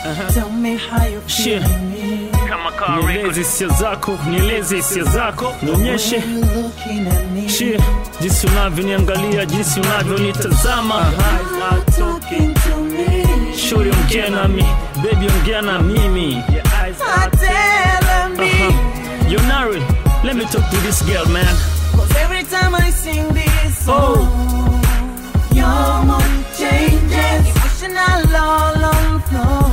Tell me how you Shit. feeling me. Kama car nieleze record. hisia zako nieleze hisia zako nionyeshe When you looking at me. Shit, jinsi unavyoniangalia jinsi unavyonitazama Talking to me. shuri ongea nami bebi ongea na mimi I tell me. Uh-huh. Yonari, let me talk to this girl man Cause every time I sing this Oh. song, your mood changes. Emotional all on floor.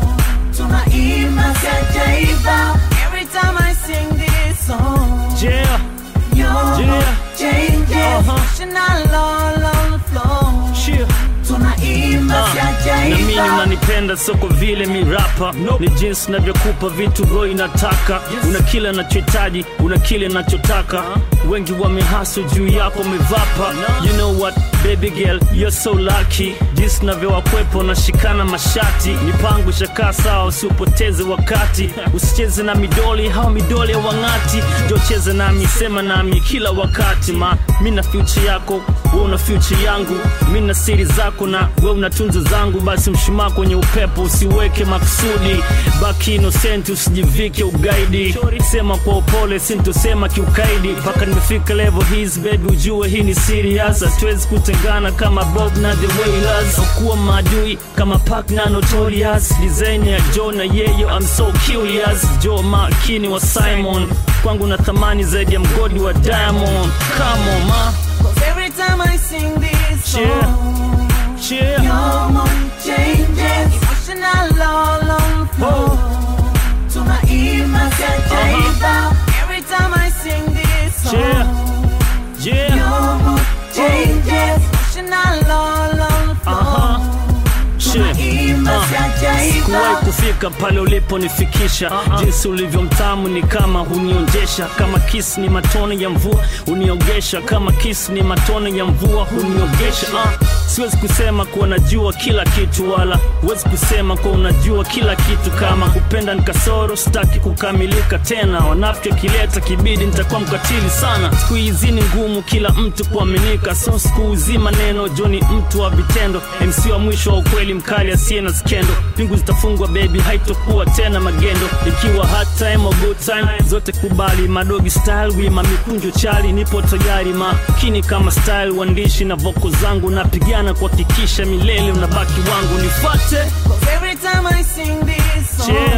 Tunaimba sajaiba. Every time I sing this song, yeah your mood Yeah. changes. Uh-huh. Emotional all on floor. shit Tunaimba na mimi sajaiba. unanipenda sio kwa vile mirapa ni jinsi navyokupa vitu roho inataka una kile nachohitaji una kile nachotaka wengi wamehasu juu yako mevapa you know what baby girl you're so lucky jinsi navyowakwepo nashikana mashati mipango ishakaa sawa usiupoteze wakati usicheze na midoli hao midoli ya wang'ati jocheze nami sema nami kila wakati ma mi na future yako we una future yangu mi na siri zako na we una tunzo zangu basi mshumaa kwenye upepo usiweke makusudi baki innocent usijivike ugaidi sema kwa upole sintosema kiukaidi mpaka nimefika level hizi baby ujue hii ni serious hatuwezi kutengana kama bob na the wailers kuwa maadui kama pak na notorious design ya jo na yeyo I'm so curious jo makini wa simon kwangu na thamani zaidi ya mgodi wa diamond come on ma Cause every time I sing this Yeah. song, yeah your mood changes. Emotional all on floor. Tunaimba sajaiba. Every time I sing this song, Yeah. yeah your mood changes. Emotional all on floor. uh-huh shit Tunaimba Uh. sikuwahi sajaiba. kufika pale uliponifikisha jinsi ulivyo mtamu ni kama hunionjesha kama kisi ni matone ya mvua huniogesha kama kisi ni matone ya mvua huniogesha uh. siwezi kusema kuwa najua kila kitu wala huwezi kusema kuwa unajua kila kitu kama kupenda ni kasoro sitaki kukamilika tena wanafiki akileta kibidi nitakuwa mkatili sana siku hizi ni ngumu kila mtu kuaminika so siku hizi maneno joni mtu wa vitendo mc wa mwisho wa ukweli mkali asiye na skendo pingu zitafungwa bebi haitokuwa tena magendo ikiwa hard time or good time zote kubali madogi style wima mikunjo chali nipo tayari makini kama style uandishi na voko zangu napigana kuhakikisha milele unabaki wangu nifate Cause every time I sing this song, Yeah.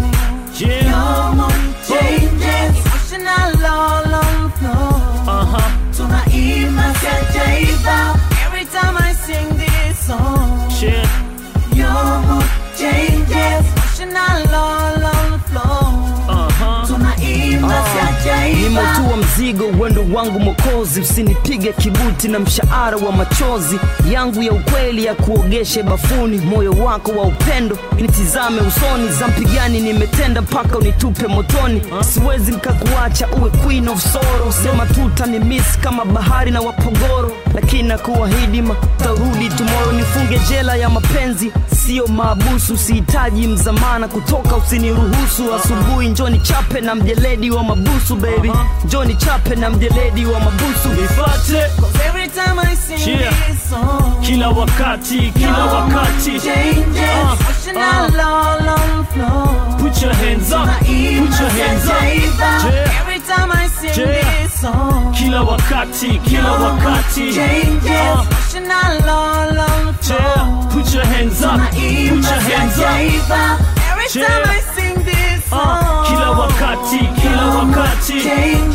yeah your mood changes. Emotional all on floor. uh-huh Tunaimba sajaiba. Every time I sing this song, yeah your mood changes. Emotional all on floor. uh-huh Tunaimba sajaiba. nimetua mzigo uwendo wangu mokozi usinipige kibuti na mshahara wa machozi yangu ya ukweli ya kuogeshe bafuni moyo wako wa upendo nitizame usoni za mpigani nimetenda mpaka unitupe motoni siwezi nkakuacha uwe queen of sorrow sema tuta ni miss kama bahari na wapogoro lakini nakuahidi matarudi tomorrow nifunge jela ya mapenzi sio maabusu sihitaji mzamana kutoka usiniruhusu asubuhi njoni chape na mjeledi wa mabusu baby njoni chape na mjeledi wa mabusu nifate Cause every time I sing Yeah. this song, kila wakati kila your wakati mood changes. Uh, Emotional all on floor. put your hands up put Tunaimba your hands up sajaiba. Yeah. Every time I sing Yeah. this song, kila wakati kila wakati changes. Uh, Emotional all on floor. yeah. put your hands up put Tunaimba your hands up sajaiba. Every Yeah. time I sing this Uh, song, kila wakati kila wakati changes.